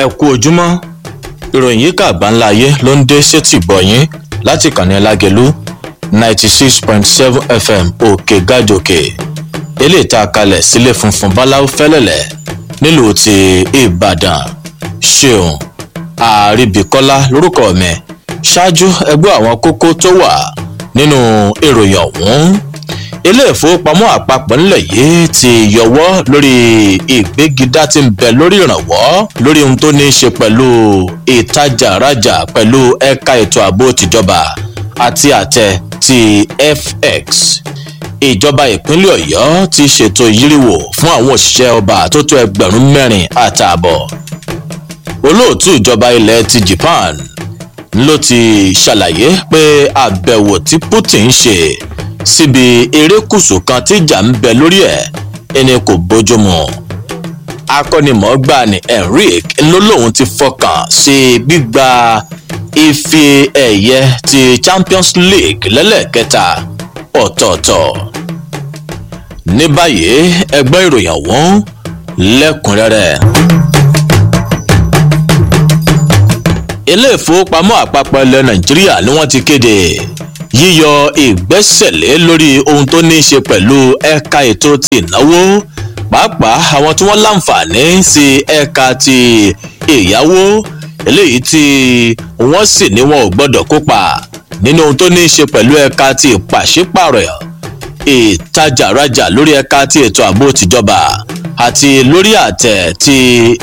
ẹ kú ojúmọ́ ìròyìn yìí kà gbáńlá ayé ló ń dé sétí gbọ̀nyìn láti kànnì lágẹ̀lú ninety six point seven fm òkè gàjòkè eléyìí tá a kalẹ̀ sílé funfun báláwo fẹ́lẹ̀lẹ̀ nílùú ti ìbàdàn ṣeun àríbíkọ́lá lórúkọ mi ṣáájú ẹgbẹ́ àwọn kókó tó wà nínú ìròyìn ọ̀hún ilé ìfowópamọ́ àpapọ̀ nílẹ̀ yìí ti yọwọ́ lórí ìgbégidá tí ń bẹ lórí ìrànwọ́ lórí ohun tó ní í ṣe pẹ̀lú ìtajà rajà pẹ̀lú ẹ̀ka ètò ààbò tìjọba àti àtẹ ti fx ìjọba ìpínlẹ̀ ọ̀yọ́ ti ṣètò ìyíríwò fún àwọn òṣìṣẹ́ ọba tó tó ẹgbẹ̀rún mẹ́rin àtààbọ̀ olóòtú ìjọba ilẹ̀ ti japan ló ti ṣàlàyé pé àbẹ̀wò tí putin ṣe síbi erékùsù kan tí ìjà ń bẹ lórí ẹ̀ ẹni kò bójúmu akọ́nimọ̀ọ́gbà ní enric ló lóun ti fọkàn sí gbígba ife ẹ̀yẹ ti champions league lẹ́lẹ́kẹta ọ̀tọ̀ọ̀tọ̀ ní báyìí ẹgbẹ́ ìròyìn ọ̀hún lẹ́kùnrẹ́rẹ́. ilé ìfowópamọ́ àpapọ̀ ilẹ̀ nàìjíríà ni wọ́n ti kéde yíyọ ìgbẹ́sẹ̀lé lórí ohun tó ní í ṣe pẹ̀lú ẹ̀ka ètò ti ìnáwó pàápàá àwọn tí wọ́n láǹfààní sí ẹ̀ka ti ìyáwó eléyìí tí wọ́n sì ní wọn ò gbọ́dọ̀ kópa nínú ohun tó ní í ṣe pẹ̀lú ẹ̀ka ti ìpàṣípàrọ̀ ìtajàrajà lórí ẹ̀ka ti ètò ààbò tìjọba àti lórí àtẹ ti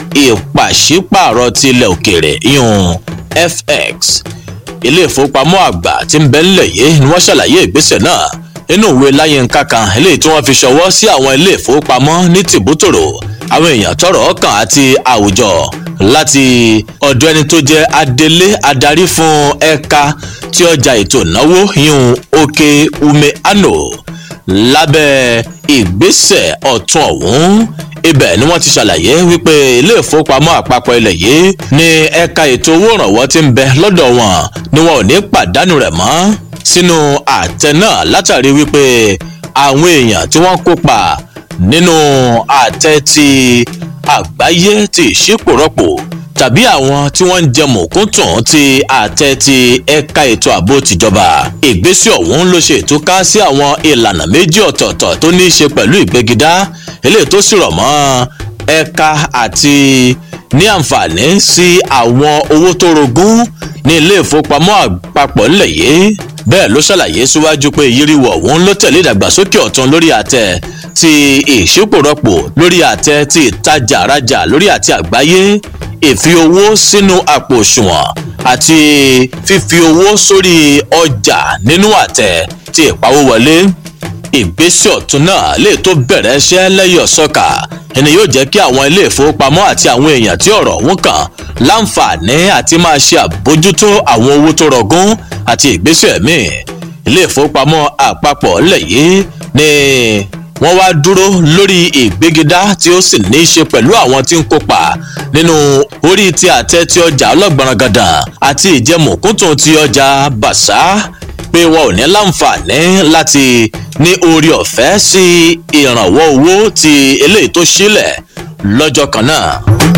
ìpàṣípàrọ̀ ti ilẹ̀ òkèèrè yún fx ilé ìfowópamọ́ àgbà tí ń bẹ ńlẹ̀ yìí ni wọ́n ṣàlàyé ìgbésẹ̀ náà nínú ìwé láyínká kan eléyìí tí wọ́n fi ṣọwọ́ sí àwọn ilé ìfowópamọ́ ní tìbútòrò àwọn èèyàn tọrọ ọkàn àti àwùjọ láti ọ̀dọ̀ ẹni tó jẹ́ adelé adarí fún ẹ̀ka tí ọjà ètò ìnáwó yún òkè ume ano lábẹ́ ìgbésẹ̀ ọ̀tún ọ̀hún ibẹ̀ ni wọ́n ti ṣàlàyé wípé ilé ìfowópamọ́ àpapọ̀ ilẹ̀ yìí ní ẹ̀ka ètò owó ìrànwọ́ ti ń bẹ lọ́dọ̀ wọn ni wọn ò ní pàdánù rẹ̀ mọ́ sínú àtẹ náà látàrí wípé àwọn èèyàn tí wọ́n kópa nínú àtẹ ti àgbáyé ti ìṣípòrọ́pò tàbí àwọn tí wọ́n ń jẹ mọ̀kúntùn ti àtẹ ti ẹ̀ka ètò ààbò tìjọba ìgbésẹ̀ ọ̀hún ló ṣe ìtúká sí àwọn ìlànà méjì ọ̀tọ̀ọ̀tọ̀ tó ní í ṣe pẹ̀lú ìgbégidá eléyìí tó sì rọ̀ mọ́ ẹ̀ka àti ní àǹfààní sí àwọn owó tó rogún ní ilé ìfowópamọ́ àpapọ̀ ńlẹ̀ yìí bẹ́ẹ̀ ló ṣàlàyé síwájú pé ìyíríwọ̀ ọ̀hún ló tẹ̀lé ìdàgbàsókè ọ̀tún lórí àtẹ ti ìṣípòrọ́pò lórí àtẹ ti ìtajà rajà lórí àti àgbáyé ìfi owó sínú àpò òṣùwọ̀n àti fífi owó sórí ọjà nínú àtẹ ti ìpawówọlé ìgbésẹ̀ ọ̀tún náà lè tó bẹ̀rẹ̀ iṣẹ́ lẹ́yìn ọ̀sọ́kà ẹni yóò jẹ́ kí àwọn ilé ìfowópamọ́ àti àwọn èèyàn tí ọ̀rọ̀ ọ̀hún kàn láǹfààní àti máa ṣe àbójútó àwọn owó tó rọgún àti ìgbésẹ̀ míì ilé ìfowópamọ́ àpapọ̀ ńlẹ̀ yìí ni wọ́n wá dúró lórí ìgbégidá tí ó sì ní í ṣe pẹ̀lú àwọn tí ń kópa nínú orí ti àtẹ ti ọjà ọlọ́gbọ̀nrangàdàn àti ìjẹmọ̀kúntùn ti ọjà bàṣá pé wọn ò ní láǹfààní láti ní orí ọ̀fẹ́ sí ìrànwọ́ owó ti eléyìí tó sílẹ̀ lọ́jọ́ kan náà.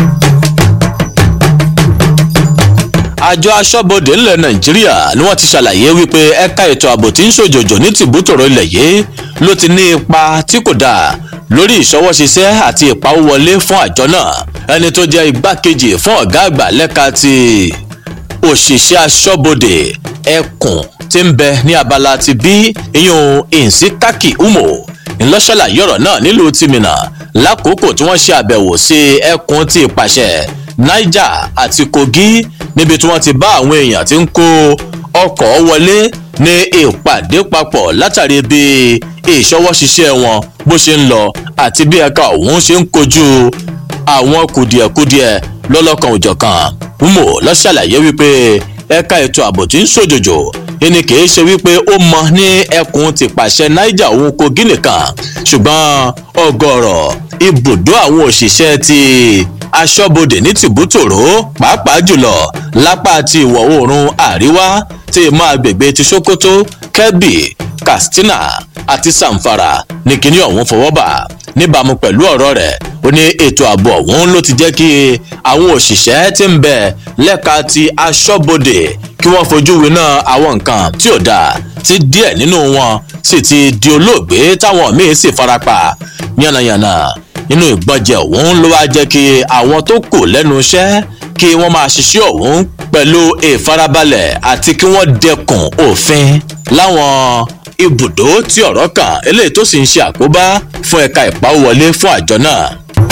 àjọ aṣọ́bodè ńlẹ̀ nàìjíríà ni wọ́n ti ṣàlàyé wípé ẹ̀ka ètò ààbò tí ń ṣòjòjò ní tìbútòrò ilẹ̀ yìí ló ti ní ipa tí kò dáa lórí ìṣọwọ́ṣiṣẹ́ àti ìpawówọlé fún àjọ náà ẹni tó jẹ́ igbákejì fún ọ̀gá àgbà lẹ́ka ti òṣìṣẹ́ aṣọ́bodè ẹkùn tí ń bẹ ní abala ti bí iyun ìsíkákì umo ńlọ́ṣàlàyé ọ̀rọ̀ náà nílùú tìmínà lákòókò tí wọ́n ṣe àbẹ̀wò sí ẹkùn ti ìpàṣẹ niger àti kogi níbi tí wọ́n ti bá àwọn èèyàn tí ń kó ọkọ̀ wọlé ní ìpàdé papọ̀ látàrí bí ìṣọwọ́ṣiṣẹ́ wọn bó ṣe ń lọ àti bí ẹ̀ka ọ̀hún ṣe ń kojú àwọn kùdìẹ̀kudiẹ lọ́lọ́kan òjọ̀kan umo lọ́ṣàlàyé wípé ẹ̀ka ètò ààbò tí ń ṣòjòjò ẹni kìí ṣe wípé ó mọ ní ẹkùn ti pàṣẹ niger òun kogi nìkan ṣùgbọ́n ọgọ́rọ̀ ibùdó àwọn òṣìṣẹ́ ti aṣọ́bodè ní tìbútòrò pàápàá jùlọ lápá ti ìwọ̀ oòrùn àríwá tí máa gbègbè ti sokoto kebbi katsina àti samfara ní kinní ọ̀hún fọwọ́ bà níbàámu pẹ̀lú ọ̀rọ̀ rẹ̀ ó ní ètò ààbò ọ̀hún ló ti jẹ́ kí àwọn òṣìṣẹ́ tí ń bẹ lẹ́ka ti aṣọ́bodè kí wọ́n fojú winá àwọn nǹkan tí ò dáa tí díẹ̀ nínú wọn sì ti di olóògbé táwọn míín sì farapa yánnayànna nínú ìgbọ́njẹ ọ̀hún ló wá jẹ́ kí àwọn tó kù lẹ́nu iṣẹ́ kí wọ́n máa ṣiṣẹ́ ọ̀hún pẹ̀lú ìfarabalẹ̀ àti kí wọ́n dẹkùn òfin láwọn ibùdó tí ọ̀rọ̀ kàn eléyìí tó sì ń ṣe àkóbá fún ẹ̀ka ìpawówọlé fún àjọ náà.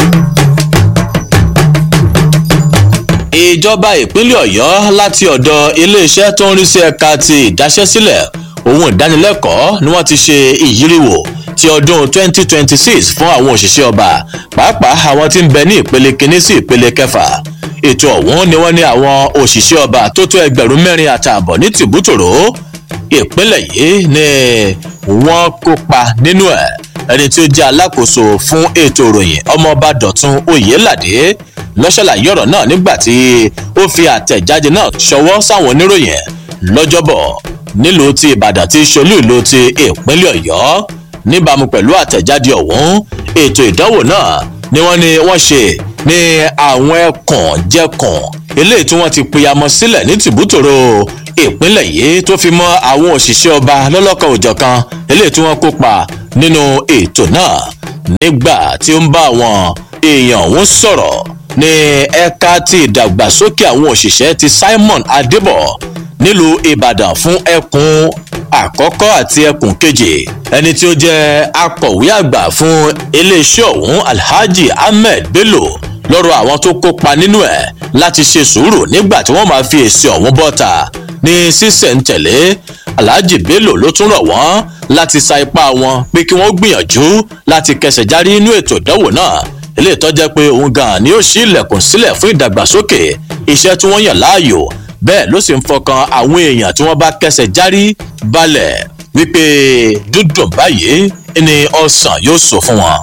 ìjọba ìpínlẹ̀ ọ̀yọ́ láti ọ̀dọ̀ iléeṣẹ́ tó ń rí sí ẹ̀ka ti ìdáṣẹ́sílẹ̀ ohun ìdánilẹ́kọ̀ọ́ ni wọ́n ti ṣe ìyíríwò ti ọdún 2026 fún àwọn òṣìṣẹ́ ọba pàápàá àwọn tí ń bẹ ní ìpele kínní sí ìpele kẹfà ètò ọ̀hún ni wọ́n ní àwọn òṣìṣẹ́ ọba tó tó ẹgbẹ̀rún mẹ́rin àtààbọ̀ ní tìbútòrò ìpínlẹ̀ yìí ni wọ́n kópa nínú ẹ̀ ẹni tí ó jẹ́ alákòóso fún ètò ìròyìn ọmọọba dọ̀tun oyèládé lọ́ṣàlàyé ọ̀rọ̀ náà nígbà tí ó fi àtẹ̀jáde náà ṣọwọ́ sáwọn oníròyìn lọ́jọ́bọ̀ nílùú ti ìbàdàn tí ṣolú ìlú ti ìpínlẹ̀ ọ̀yọ́ níbàámu pẹ̀lú àtẹ̀jáde ọ̀hún ètò ìdánwò náà ni wọ́n ní wọ́n ṣe ní àwọn ẹkùn jẹkùn eléyìí tí wọ́n ti pìyàmọ́ sílẹ̀ ní tìbútòrò ìpínlẹ̀ yìí tó fi mọ́ àwọn òṣìṣẹ́ ọba lọ́lọ́kan òjọ̀kan eléyìí tí wọ́n kópa nínú ètò náà nígbà tí ó ń bá àwọn èèyàn ọ̀hún sọ̀rọ̀ ní ẹ̀ka ti ìdàgbàsókè àwọn òṣìṣẹ́ ti simon adébọ̀ nílùú ìbàdàn fún ẹkùn àkọ́kọ́ àti ẹkùn kejì ẹni tí ó jẹ́ akọ̀wé àgbà fún iléeṣẹ́ ọ̀hún alhaji ahmed bello lọ́rọ̀ àwọn tó kópa nínú ẹ̀ láti ṣe sùúrù nígbà tí wọ́n máa fi èsì ọ̀hún bọ́ta ní sísẹ̀ntẹ̀lé alhaji bello ló tún rọ̀ wọ́n láti sa ipá wọn pé kí wọ́n gbìyànjú láti kẹsẹ̀ járí inú ètò ìdánwò náà eléyìí tó jẹ́ pé òun gan ni ó ṣí ilẹ̀kùn sílẹ̀ fún ìdàgbàsókè iṣẹ́ tí wọ́n yàn láàyò bẹ́ẹ̀ ló sì ń fọkàn àwọn èèyàn tí wọ́n bá kẹsẹ̀ járí balẹ̀ wípé dúdùn báyìí ni ọsàn yóò sọ fún wọn.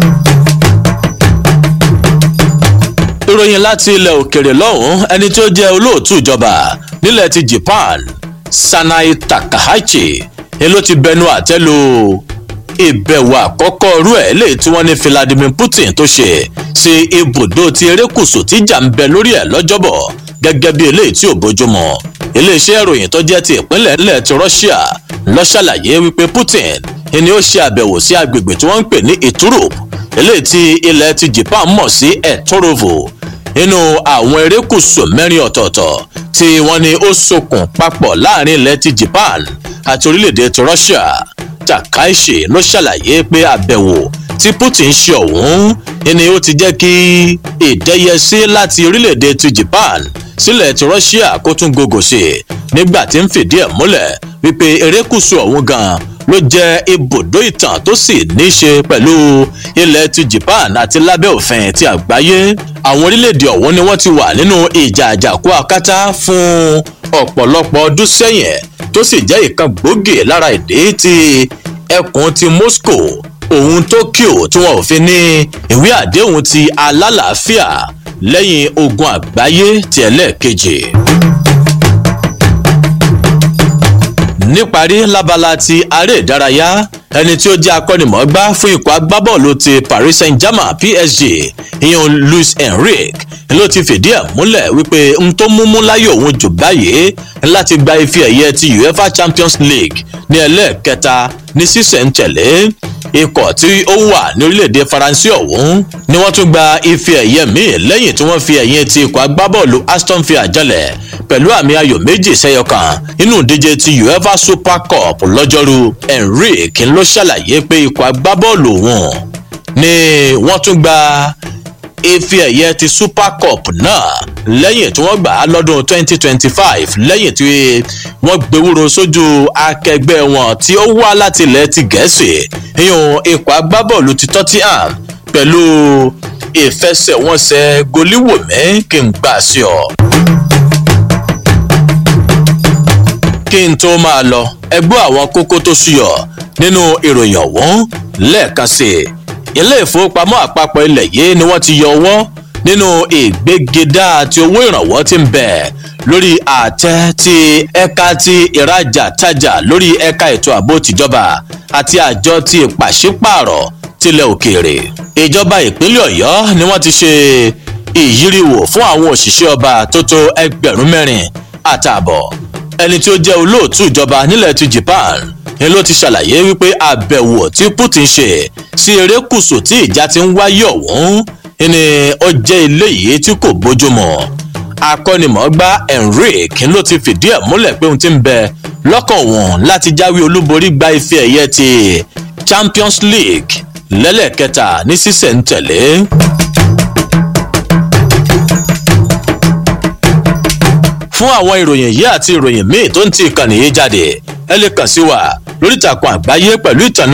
ìròyìn láti ilẹ̀ òkèrè lọ́hùn ẹni tó jẹ́ olóòtú ìjọba nílẹ̀ ti japan sanai takahashi ni ló ti bẹnu àtẹ́lu ìbẹ̀wò àkọ́kọ́ rú ẹ̀ lè tí wọ́n ní vladimir putin tó ṣe sí ibùdó ti erékùsù tíjà ń bẹ lórí ẹ̀ lọ́jọ́bọ̀ gẹ́gẹ́ bí eléyìí tí ò bójúmu iléeṣẹ́ ìròyìn tó jẹ́ ti ìpínlẹ̀ ilẹ̀ ti russia lọ ṣàlàyé wípé putin ni ó ṣe àbẹ̀wò sí agbègbè tí wọ́n ń pè ní iturup eléyìí tí ilẹ̀ ti japan mọ̀ sí etorovo nínú àwọn erékùsù mẹ́rin ọ̀tọ̀ọ̀tọ̀ tí wọ́n ní ó sokùn papọ̀ láàrin ilẹ̀ ti japan àti orílẹ̀-èdè ti russia takaishi ló ṣàlàyé pé àbẹ̀wò tí putin ṣe ọ̀hún ni ó ti jẹ́ kí ìdẹ́yẹsí láti orílẹ̀-èdè ti japan sílẹ̀ ti russia kó tún gògò sí i nígbà tí ń fìdí ẹ̀ múlẹ̀ wípé erékùsù ọ̀hún gan ló jẹ́ ibùdó ìtàn tó sì ní í ṣe pẹ̀lú ilẹ̀ ti japan àti lábẹ́ òfin ti àgbáyé àwọn orílẹ̀-èdè ọ̀hún ni wọ́n ti wà nínú ìjà àjàkú akátá fún ọ̀pọ̀lọpọ̀ ọdún sẹ́yìn tó sì jẹ́ ìkan gbòógì lára ìdí tí ẹkùn ti moscow òun tokyo tí wọn ò fi ní ìwé àdéhùn ti alálàáfíà lẹ́yìn ogun àgbáyé ti ẹlẹ́ẹ̀kejì. níparí lábala ti aré ìdárayá ẹni tí ó jẹ́ akọ́nimọ̀ọ́gbá fún ikọ̀ agbábọ́ọ̀lù ti paris saint-germain psg ìyẹn luis enrique ló ti fìdí ẹ̀ múlẹ̀ wípé n tó múmú láyé òun jù báyìí láti gba ife ẹ̀yẹ ti uefa champions league ní ẹlẹ́ẹ̀kẹta ní sísẹ̀ntẹ̀lé ikọ̀ tí ó wà ní orílẹ̀-èdè faransé ọ̀hún ni wọ́n tún gba ife ẹ̀yẹ míì lẹ́yìn tí wọ́n fi ẹ̀yìn ti ikọ̀ agbábọ́ọ̀lù aston villa jalẹ̀ pẹ̀lú àmì ayò méjì sẹ́yọ kan nínú ìdíje ti uefa super cup lọ́jọ́rú enrique ló ṣàlàyé pé ikọ̀ agbábọ́ọ̀lù wọn ni wọ́n tún gba ife ẹ̀yẹ ti super cup náà lẹ́yìn tí wọ́n gbà á lọ́dún 2025 lẹ́yìn tí wọ́n gbéwúro sójú akẹgbẹ́ wọn tí ó wá láti ilẹ̀ ti gẹ̀ẹ́sì ìyún ikọ̀ agbábọ́ọ̀lù ti tottenham pẹ̀lú ìfẹsẹ̀wọnsẹ̀ goliwomẹ́ kí n gbà sí ọ. kí n tó máa lọ ẹgbẹ́ àwọn kókó tó ṣúyọ nínú ìròyìn ọ̀hún lẹ́ẹ̀kan sí i ilé ìfowópamọ́ àpapọ̀ ilẹ̀ yìí ni wọ́n ti yọ ọwọ́ nínú ìgbégedá àti owó ìrànwọ́ tí ń bẹ̀ lórí àtẹ ti ẹ̀ka ti ìrajà tajà lórí ẹ̀ka ètò ààbò tìjọba àti àjọ ti pàṣípààrọ̀ tilẹ̀ òkèèrè. ìjọba ìpínlẹ̀ ọ̀yọ́ ni wọ́n ti ṣe ìyíríwò fún àwọn òṣìṣẹ́ ọba tó tó ẹgbẹ̀rún mẹ́rin àtààbọ̀. ẹni tí ó jẹ́ olóòtú ìjọba nílẹ̀ ti japan ni ló ti ṣàlàyé wípé àbẹ̀wò tí putin ṣe sí erékùṣù tí ìjà ti ń wáyé ọ̀hún ni ó jẹ́ eléyìí tí kò bójúmu akọ́nimọ̀ọ́gbá enrique ló ti fìdí ẹ̀ múlẹ̀ pé ohun ti ń bẹ lọ́kàn òun láti jáwé olúborí gba ife ẹ̀yẹ ti champions league lẹ́lẹ́kẹta ní sísẹ̀ntẹ̀lé. fún àwọn ìròyìn yìí àti ìròyìn míì tó ń ti ìkànnì yìí jáde ẹ lè kàn sí wa lórí ìtàkùn àgbáyé pẹ̀lú ìtànà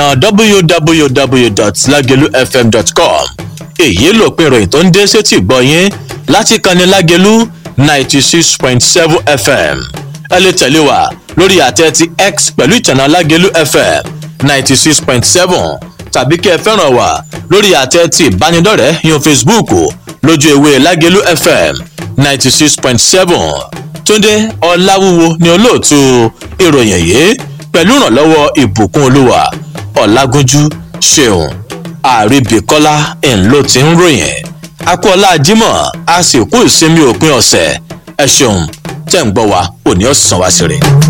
www.lagelufm.com èyí lòpin ìròyìn tó ń dé sétí ìgbọ́ yín láti kanni lágelu ninety six point seven fm ẹ lè tẹ̀lé wa lórí àtẹ ti x pẹ̀lú ìtànà lágelu fm ninety six point seven tàbí kí ẹ fẹ́ràn wa lórí àtẹ ti ìbánidọ́rẹ̀ẹ́ yan facebook lójú ewé lágelu fm ninety six point seven túndé ọláwúwo ni olóòtú ìròyìn yìí pẹ̀lú ìrànlọ́wọ́ ìbùkún olúwa ọ̀làgúnjú ṣeun àríbìkọ́lá ńlọ ti ń ròyìn akọ́lá jimoh a sì kú ìsinmi òpin ọ̀sẹ̀ ẹ ṣeun tẹ̀ ń gbọ́ wa òní ọ̀sán wa sí rè.